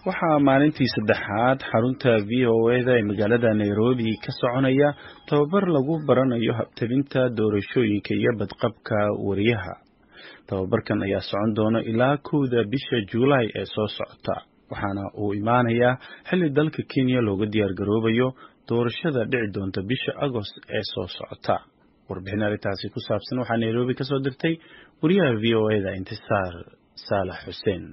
waxaa maalintii saddexaad xarunta v o eda ee magaalada nairobi ka soconaya tababar lagu baranayo habtabinta doorashooyinka iyo badqabka wariyaha tababarkan ayaa socon doona ilaa kowda bisha juulaay ee soo socota waxaana uu imaanayaa xilli dalka kenya looga diyaar garoobayo doorashada dhici doonta bisha agost ee soo socota warbixin arrintaasi ku saabsan waxaa nairobi kasoo dirtay wariyaha v o eda intisaar saalax xuseen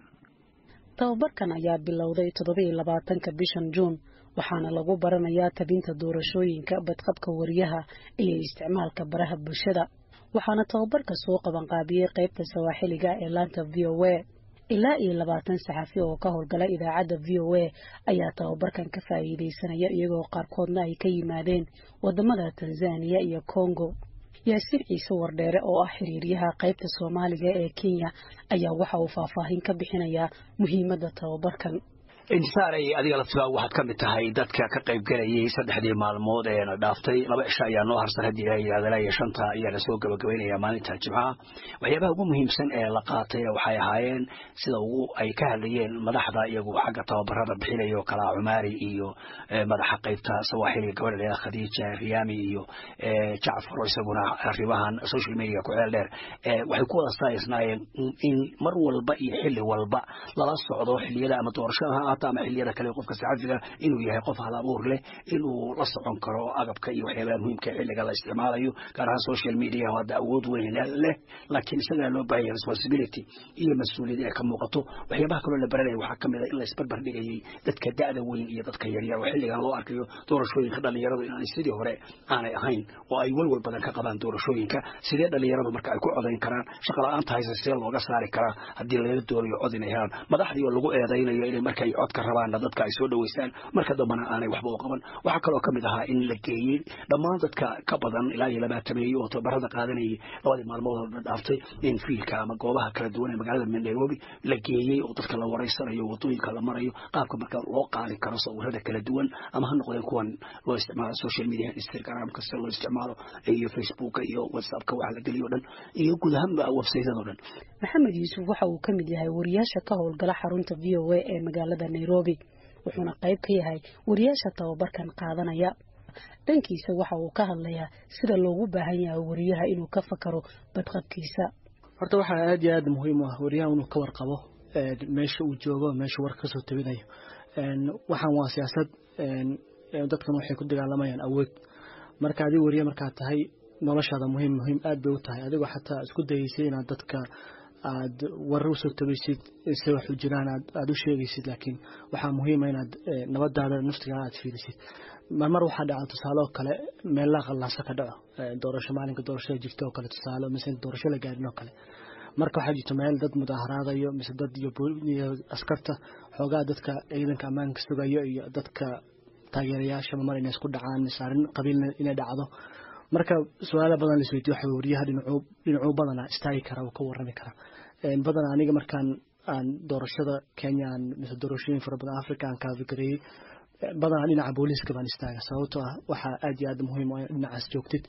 tababarkan ayaa bilowday toddobiiyo labaatanka bishan juun waxaana lagu baranayaa tabinta doorashooyinka badqabka wariyaha iyo isticmaalka baraha bulshada waxaana tababarka soo qabanqaabiyey qaybta sawaaxiliga ee laanta v o a ilaa iyo labaatan saxafi oo ka howlgala idaacadda v o a ayaa tababarkan ka faa'iidaysanaya iyagoo qaarkoodna ay ka yimaadeen wadamada tanzaniya iyo congo yaasiin ciise wardheere oo ah xiriiryaha qaybta soomaaliga ee kenya ayaa waxa uu faahfaahin ka bixinayaa muhiimadda tababarkan insaaray adiga laftigaa waxaad ka mid tahay dadka ka qayb galayay saddexdii maalmood ee na dhaaftay laba cisho ayaa noo harsan haddii la yidhahda ilaa iyo shanta ayaa lasoo gabagabaynaya maalinta jimcaha waxyaabaha ugu muhiimsan ee la qaatayna waxay ahaayeen sida ugu ay ka hadlayeen madaxda iyagu xagga tababarada bixinayo kalaa cumaari iyo madaxa qaybta sawaaxiliga gabadha leeda khadiija riyaami iyo jacfaro isaguna arrimahan social media ku ceel dheer waxay ku wada saaysnaayeen in mar walba iyo xilli walba lala socdo xilliyada ama doorashada ama xiliyada kale qofka saxafiga inuu yahay qof hal abuur leh inuu la socon karo agabka iyo waxyaabaha muhiimka xilliga la isticmaalayo gaar ahaan social media hadda awood weyn leh laakiin isagaa loo baahanya responsibility iyo mas-uuliyad ee ka muuqato waxyaabaha kaloo la baranaya waxaa kamid a in la isbarbar dhigayay dadka da'da weyn iyo dadka yaryar oo xilligan loo arkayo doorashooyinka dhalinyaradu inaanay sidii hore aanay ahayn oo ay walwal badan ka qabaan doorashooyinka sidee dhalinyaradu marka ay ku codayn karaan shaqa la-aanta haysa see looga saari karaa haddii laga doonayo cod inay helaan madaxdii oo lagu eedaynayo inay markay codka rabaanna dadka ay soo dhaweystaan marka dambana aanay waxba u qaban waxaa kaloo kamid ahaa in la geeyey dhammaan dadka ka badan ilaa iyo labaatameeye oo tababarada qaadanayay labadii maalmood la dhaaftay in fiilka ama goobaha kala duwan ee magaalada nairobi la geeyey oo dadka la wareysanayo wadooyinka la marayo qaabka marka loo qaadi karo sawirada kala duwan ama ha noqdeen kuwan loo isticmaalo social media instagramka sida loo isticmaalo iyo facebooka iyo whatsappka waxa la geliyo dhan iyo guud ahaanba websaytado dhan maxamed yuusuf waxa uu ka mid yahay wariyaasha ka howlgala xarunta v o a ee magaalada nairobi wuxuuna qayb ka yahay wariyaasha tababarkan qaadanaya dhankiisa waxa uu ka hadlayaa sida loogu baahan yahay wariyaha inuu ka fakaro badqabkiisa horta waxaa aad iyo aad muhiim u ah wariyaha inuu ka warqabo meesha uu joogo meesha warka kasoo tabinayo waxaan waa siyaasad dadkan waxay ku dagaalamayaan awood marka adig wariye markaad tahay noloshaada muhiim muhiim aad bay u tahay adigoo xataa isku dayeysay inaad dadka aad warar usoo tabaysid se waxu jiraan aad u sheegaysid laakiin waxaa muhiima inaad nabadaada naftigaa aad fiilisid marmar waxaa dhaca tusaale oo kale meellaa qallaasa ka dhaco doorasho maalinka doorashada jirta oo kale tusaale mise doorasho la gaarin oo kale marka waxaa jirto meel dad mudaaharaadayo mise dad iyo askarta xoogaa dadka ciidanka ammaanka sugayo iyo dadka taageerayaasha mamar inay isku dhacaan mise arrin qabiilna inay dhacdo marka su-aala badan laisweydiyo waxa wariyaha dhinacuu dhinacuu badanaa istaagi kara oo ka warrami kara badanaa aniga markaan aan doorashada kenya aan mise doorashooyin fara badan africa aan kaafikareeyey badanaa dhinaca booliiska baan istaaga sababtoo ah waxaa aad iyo aad muhiim ah dhinacaas joogtid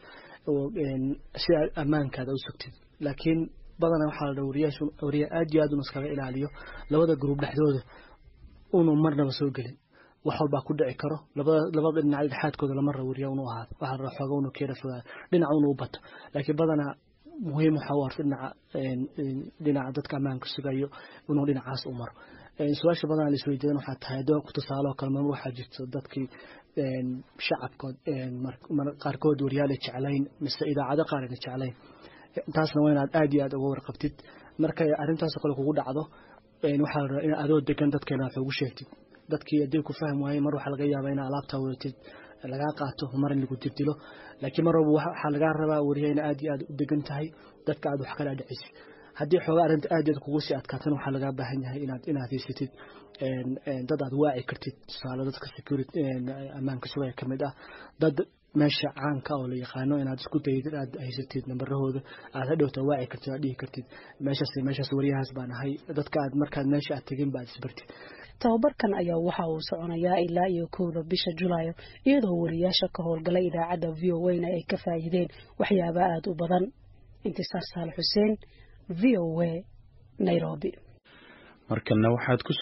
si ammaankaada u sugtid laakiin badanaa waxaa la dhaa wariyaashu wariya aad iyo aad unu iskaga ilaaliyo labada gruub dhexdooda unu marnaba soo gelin wax walbaa ku dhici karo labada dhinac dhexaadkooda lama rabo wariya unu ahaado waxaa la xooga unu keera fogaado dhinac unu u bato laakiin badanaa muhiim waxaa u arta dhinaca dhinaca dadka ammaanka sugayo inuu dhinacaas u maro su-aasha badanaa laisweydiidan waxaa tahay adoo ku tusaaloo kale mar waxaa jirto dadkii shacabkood qaarkood wariyaal ay jeclayn mise idaacado qaar ayna jeclayn taasna waa inaad aad iyo aad uga warqabtid markay arrintaasoo kale kugu dhacdo waxaa la rabaa in adoo degan dadkeena wax ugu sheegtid dadkii haddii ku fahmi waayey mar waxaa laga yaabaa inaa alaabtaa wadatid lagaa qaato mar in lagu dirdilo laakiin mar walba waxaa lagaa rabaa wariya ina aad iyo aad u degan tahay dadka aad wax kala dhicisid haddii xoogaa arrinta aad iyo aad kugu sii adkaatana waxaa lagaa baahan yahay inaad inaad haysatid dad aad waaci kartid tusaale dadka security ammaanka sugaya ka mid ah dad meesha caanka oo la yaqaano inaad isku dayid aad haysatid nambarahooda aad hadhowta waaci kartid aad dhihi kartid meeshaas meeshaas wariyahaas baan ahay dadka aad markaad meesha aad tegin baad isbartid tababarkan ayaa waxa uu soconayaa ilaa iyo kowda bisha julaayo iyadoo wariyaasha ka howlgalay idaacadda v o a na ay ka faa'iideen waxyaaba aada u badan intisaar saal xuseen v o a nairobi markana waxaad ku